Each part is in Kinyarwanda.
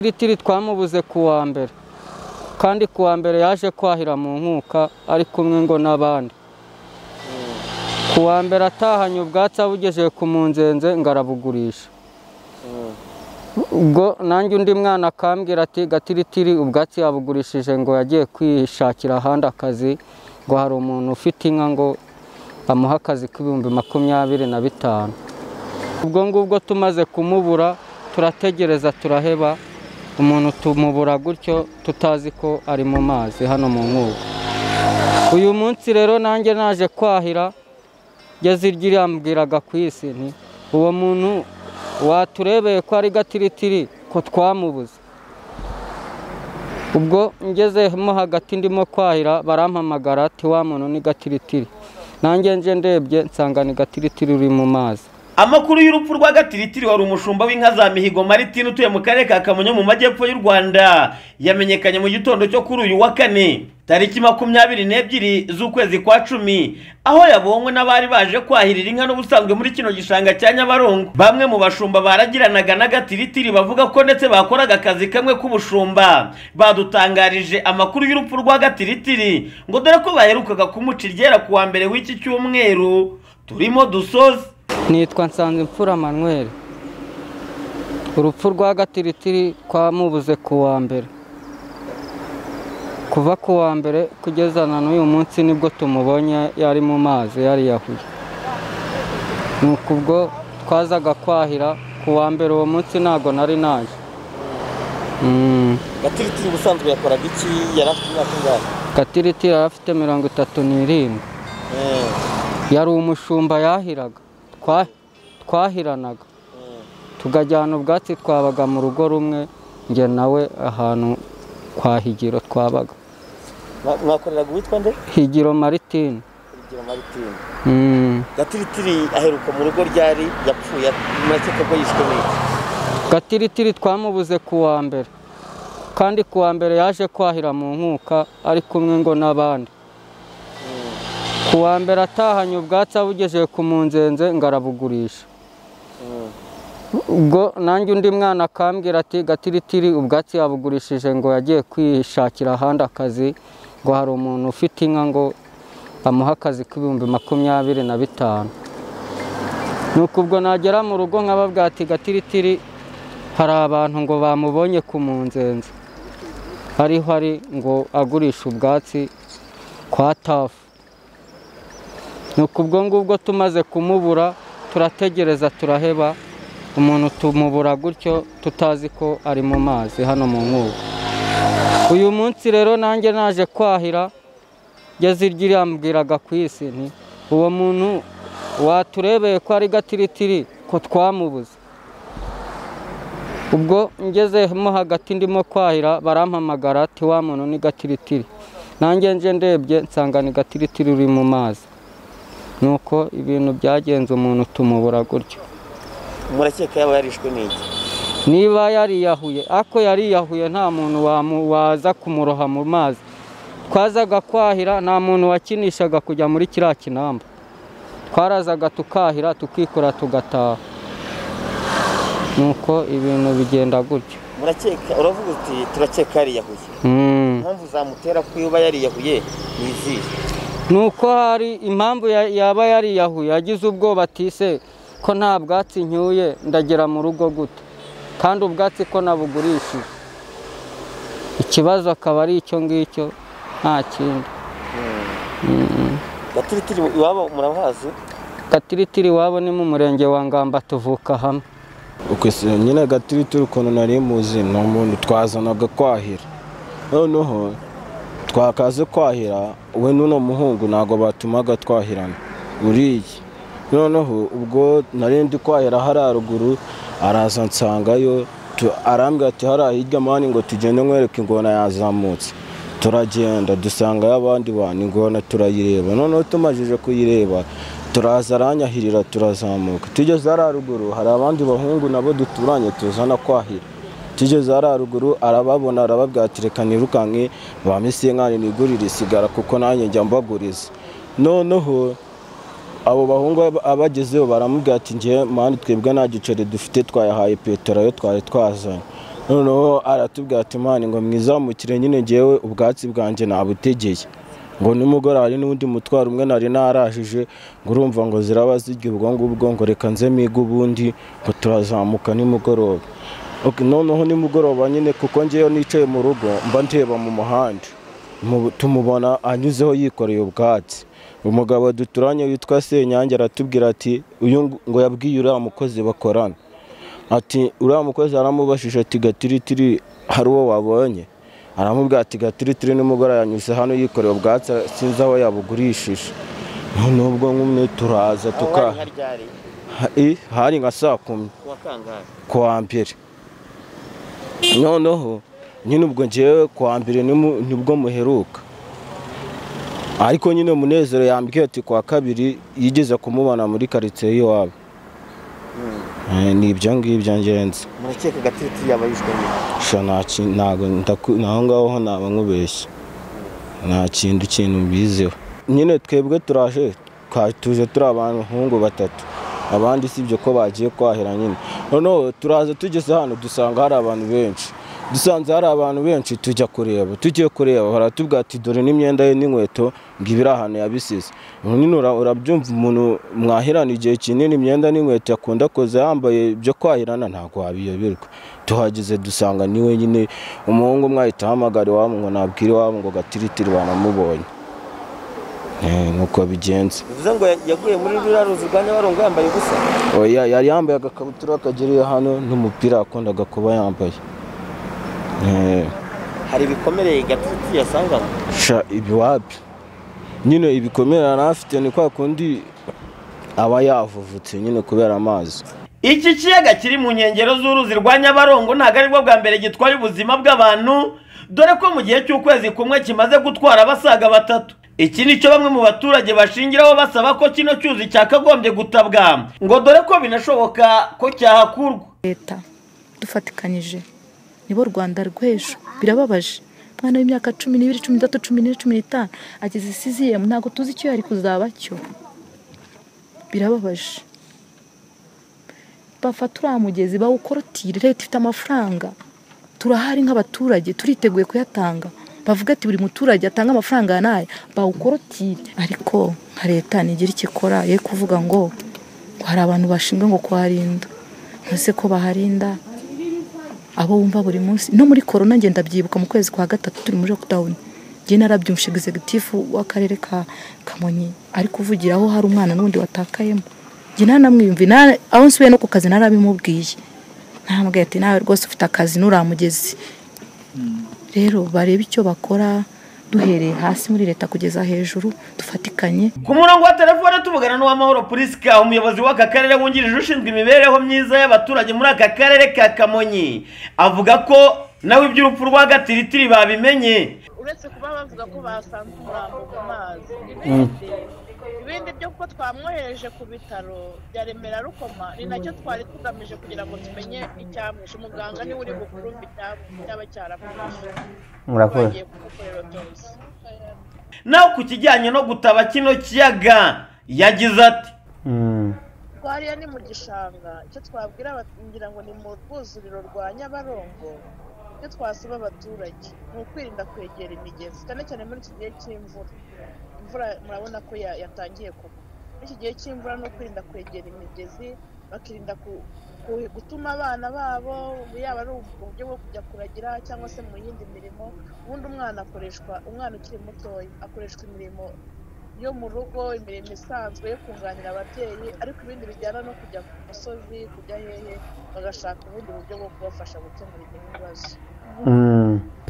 Tiritiri twamubuze ku wa mbere kandi ku wa mbere yaje kwahira mu nkuka ari kumwe ngo n'abandi ku wa mbere atahanye ubwatsi abugejeje ku munzenze ngo arabugurisha ubwo nanjye undi mwana akambwira ati gatiritiri ubwatsi yabugurishije ngo yagiye kwishakira ahandi akazi ngo hari umuntu ufite inka ngo amuhe akazi k'ibihumbi makumyabiri na bitanu ubwo ngubwo tumaze kumubura turategereza turaheba umuntu tumubura gutyo tutazi ko ari mu mazi hano mu nkuba uyu munsi rero nanjye naje kwahira yazirya irambwiraga ku isi nti uwo muntu waturebeye ko ari gatiritiri ko twamubuze ubwo ngezemo hagati ndimo kwahira barampamagara ati wa muntu ni gatiritiri nanjye nje ndebye nsanga ni gatiritiri uri mu mazi amakuru y'urupfu rwa gatiritiri wari umushumba w'inka za mihigo maritini utuye mu karere ka kamonyi mu majyepfo y'u rwanda yamenyekanye mu gitondo cyo kuri uyu wa kane tariki makumyabiri n'ebyiri z'ukwezi kwa cumi aho yabonywe n'abari baje kwahirira inka n'ubusanzwe muri kino gishanga cya nyabarongo bamwe mu bashumba baragiranaga n'agatiritiri bavuga ko ndetse bakoraga akazi kamwe k'ubushumba badutangarije amakuru y'urupfu rwa gatiritiri ngo dore ko baherukaga kumuca iryera ku wa mbere w'iki cyumweru turimo dusoze nitwa nsanzimfura manweri urupfu rwa gatiritiri twamubuze ku wa mbere kuva ku wa mbere kugeza na n'uyu munsi nibwo tumubonye yari mu mazi yariyahuye ni ukubwo twazaga kwahira ku wa mbere uwo munsi ntabwo nari naje Mm. gatiritiri ubusanzwe yakoraga iki yari afite imyaka ingahe gatiritiri yari afite mirongo itatu n'irindwi Eh, yari umushumba yahiraga Twa- twahiranaga eh. tukajyana ubwatsi twabaga mu rugo rumwe njye nawe ahantu kwa higiro twabaga Mwa- mwakoreraga uwitwa nde higiro maritine urugero maritini Mm. gatiritiri aheruka mu rugo ryari yapfuye murakeka ko yishwe n'iki gatiritiri twamubuze ku wa mbere kandi ku wa mbere yaje kwahira mu nkuka ari kumwe ngo n'abandi ku wa mbere atahanye ubwatsi abugejeje ku munzenze ngo arabugurisha Mm. ubwo nanjye undi mwana akambwira ati gatiritiri ubwatsi yabugurishije ngo yagiye kwishakira ahandi akazi ngo hari umuntu ufite inka ngo amuhe akazi k'ibihumbi makumyabiri na bitanu ni ukubwo nagera mu rugo nkababwira ati gatiritiri hari abantu ngo bamubonye ku munzenze ariho ari ngo agurisha ubwatsi kwa tafu ni ukubwo ngubwo tumaze kumubura turategereza turaheba umuntu tumubura gutyo tutazi ko ari mu mazi hano mu nkuba uyu munsi rero nanjye naje kwahira yazirya irambwiraga ku isi nti uwo muntu waturebeye ko ari gatiritiri ko twamubuze ubwo ngezemo hagati ndimo kwahira barampamagara ati wa muntu ni gatiritiri nanjye nje ndebye nsanga ni gatiritiri uri mu mazi nuko ibintu byagenze umuntu tumubura gutyo murakeka yaba yarishwe n'iki niba yariyahuye ako yariyahuye nta muntu wamu- waza kumuroha mu mazi twazaga kwahira nta muntu wakinishaga kujya muri kiriya kinamba twarazaga tukahira tukikora tugataha nuko ibintu bigenda gutyo murakeka uravuga uti turakeka yariyahuye Mm. impamvu zamutera kuba yariyahuye ni izihe ni uko hari impamvu ya- yaba yariyahuye yagize ubwoba atise ko nta bwatsi ncyuye ndagera mu rugo gute kandi ubwatsi ko nabugurishije ikibazo akaba ari icyo ngicyo nta kindi gatiritiri iwabo murabazi gatiritiri iwabo ni mu murenge wa ngamba tuvuka hamwe ukwese nyine gatiritiri ukuntu nari muzi ni umuntu twazanaga kwahira noneho twakaze kwahira we n'uno muhungu ntabwo batumaga twahirana uriya noneho ubwo nari ndi kwahira hariya ruguru araza nsangayo tu- arambwira ati hariya hirya mani ngo tugende nkwereke ingona yazamutse turagenda dusangayo abandi bantu ingona turayireba noneho tumajije kuyireba turaza aranyahirira turazamuka tugeze hariya ruguru hari abandi bahungu nabo duturanye tuzana kwahira tugeze hariya ruguru arababona arababwira ati reka nirukanke ba misinkani nigurire isigara kuko nanjye njya mbaguriza noneho abo bahungu ab- abagezeho baramubwira ati ngewe mani twebwe nta giceri dufite twayahaye petero yo twari twazanye noneho aratubwira ati mani ngo mwizamukire nyine ngewe ubwatsi bwanjye nabutegeye ngo nimugora hari n'undi mutwaro umwe nari narajije ngo urumva ngo ziraba zirya ubwo ngubwo ngo reka nze mige ubundi ngo turazamuka nimugoroba Ok, noneho nimugoroba nyine kuko ngewe nicaye mu rugo mba ndeba mu muhanda Mu- tumubona anyuzeho yikoreye ubwatsi umugabo duturanye witwa senyange aratubwira ati uyu ngo- ngo yabwiye uriya mukozi bakorana ati uriya mukozi aramubajije ati gatiritiri hari uwo wabonye aramubwira ati gatiritiri nimugoroba yanyuze hano yikoreye ubwatsi sinzi aho yabugurishije noneho ubwo nk'umwe turaza aho tuka hari nka ryari Eh, hari nka saa kumi kuwa kangahe ku wa mbere noneho nyine ubwo ngewe ku wa mbere nimu- nibwo muheruka ariko nyine munezero yambwiye ati ku wa kabiri yigeze kumubona muri karitsiye y'iwabo Eh, ni ibyo ngibyo ngenzi murakeka gatiritiri yaba yishwe n'iki sha nta ki- ntago ndaku- naho ngaho ho naba nkubeshya nta kintu ikintu mbiziho nyine twebwe turaje twa- tuje turi abahungu batatu abandi si ibyo ko bagiye kwahira nyine noneho turaza tugeze hano dusanga hari abantu benshi dusanze hari abantu benshi tujya kureba tugiye kureba baratubwira ati dore n'imyenda ye n'inkweto ngo ibiri ahantu yabisize nyine ura- urabyumva umuntu mwahirana igihe kinini imyenda n'inkweto yakunda koza yambaye ibyo kwahirana ntabwo wabiyoberwa tuhageze dusanga niwe nyine umuhungu umwe ahita ahamagara iwabo ngo nabwire iwabo ngo gatiritiri banamubonye Eh, nuko bigenze bivuze ngo ya- yaguye muri ruriya ruzi rwa nyabarongo yambaye ubusa oya yari yambaye agakabutura kageriye hano n'umupira yakundaga kuba yambaye Eh, hari ibikomere gatiritiri yasanganywe sha ibiwapi nyine ibikomere yari afite ni kwa kundi aba yavuvutse nyine kubera amazi iki kiyaga kiri mu nkengero z'uruzi rwa nyabarongo ntabwo aribwo bwa mbere gitwaye ubuzima bw'abantu dore ko mu gihe cy'ukwezi kumwe kimaze gutwara abasaga batatu iki ni cyo bamwe mu baturage bashingiraho basaba ko kino cyuzi cyakagombye gutabwa ngo dore ko binashoboka ko cyahakurwa leta dufatikanyije nibo rwanda rw'ejo birababaje umwana w'imyaka cumi n'ibiri cumi n'itatu cumi n'ine cumi n'itanu ageze isiziyemu ntabwo tuzi icyo yari kuzaba cyo birababaje bafata uriya mugezi bawukorotire leta ifite amafaranga turahari nk'abaturage turiteguye kuyatanga bavuga ati buri muturage atanga amafaranga ya n'aya bawukorotire ariko nka leta ntigira icyo ikora ye kuvuga ngo ngo hari abantu bashinzwe ngo kuharinda ntese ko baharinda abo wumva buri munsi no muri korona ngenda byibuka mu kwezi kwa gatatu turi muri lockdown njye narabyumvise executive w'akarere ka Kamonyi ari kuvugira aho hari umwana n'undi watakayemo njye nanamwiyumvi na- aho nsubiye no ku kazi narabimubwiye naramubwiye ati nawe rwose ufite akazi nuramugezi rero barebe icyo bakora duhereye hasi muri leta kugeza hejuru dufatikanye ku murongo wa telefone tuvugana n'uwamahoro purisika umuyobozi w'aka karere wungirije ushinzwe imibereho myiza y'abaturage muri aka karere ka kamonyi avuga ko nawe iby'urupfu rwa gatiritiri babimenye uretse kuba bavuga ko basanze umurambo mu mazi ibindi byo kuko twamwohereje ku bitaro bya remera rukoma ni nacyo twari tugamije kugira ngo tumenye icyamwishe umuganga niwe uri bukurumba icyamwishe cyaba cyaramwishe bagiye kumukorera byose naho ku kijyanye no gutaba kino kiyaga yagize ati twariya ni mu gishanga icyo twabwira aba- ngira ngo ni mu rwuzuriro rwa nyabarongo icyo twasaba abaturage ni ukwirinda kwegera imigezi cyane cyane muri iki gihe cy'imvura imvura murabona ko ya- yatangiye kugwa muri iki gihe cy'imvura ni ukwirinda kwegera imigezi bakirinda ku- ku- gutuma abana babo yaba ari uburyo bwo kujya kuragira cyangwa se mu yindi mirimo ubundi umwana akoreshwa umwana ukiri mutoya akoreshwa imirimo yo mu rugo imirimo isanzwe yo kunganira ababyeyi ariko ibindi bijyana no kujya ku musozi kujya hehe bagashaka ubundi buryo bwo kubafasha gukemura ibyo bibazo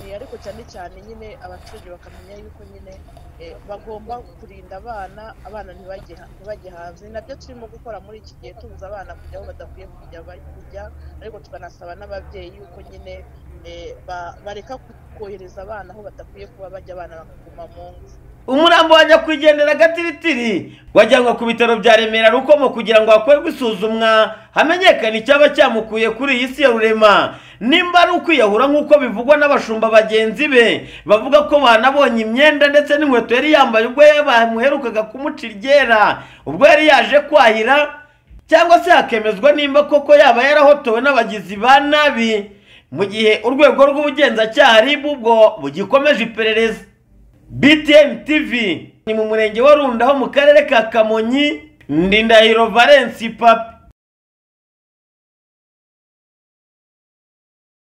Eh, ariko cyane cyane nyine abaturage bakamenya yuko nyine eh, bagomba kurinda abana abana ntibajye ha- ntibajye hanze ni nabyo turimo gukora muri iki gihe tubuza abana kujya aho badakwiye kujya bari kujya ariko tukanasaba n'ababyeyi yuko nyine eh, ba- bareka ku- kohereza abana aho badakwiye kuba bajya abana bakaguma mu ngo umurambo wa nyakwigendera gatiritiri wajyanwe ku bitaro bya remera rukomo kugira ngo hakorwe isuzumwa hamenyekane icyaba cyamukuye kuri iyi si ya rurema nimba ari ukwiyahura nk'uko bivugwa n'abashumba bagenzi be bavuga ko banabonye imyenda ndetse n'inkweto yari yambaye ubwo bamuherukaga kumuca iryera ubwo yari yaje kwahira cyangwa se hakemezwa nimba koko yaba yarahotowe n'abagizi ba nabi mu gihe urwego rw'ubugenzacyaha ribu ubwo bugikomeje iperereza btm tv ni mu murenge wa runda ho mu karere ka kamonyi ndindahiro valence papi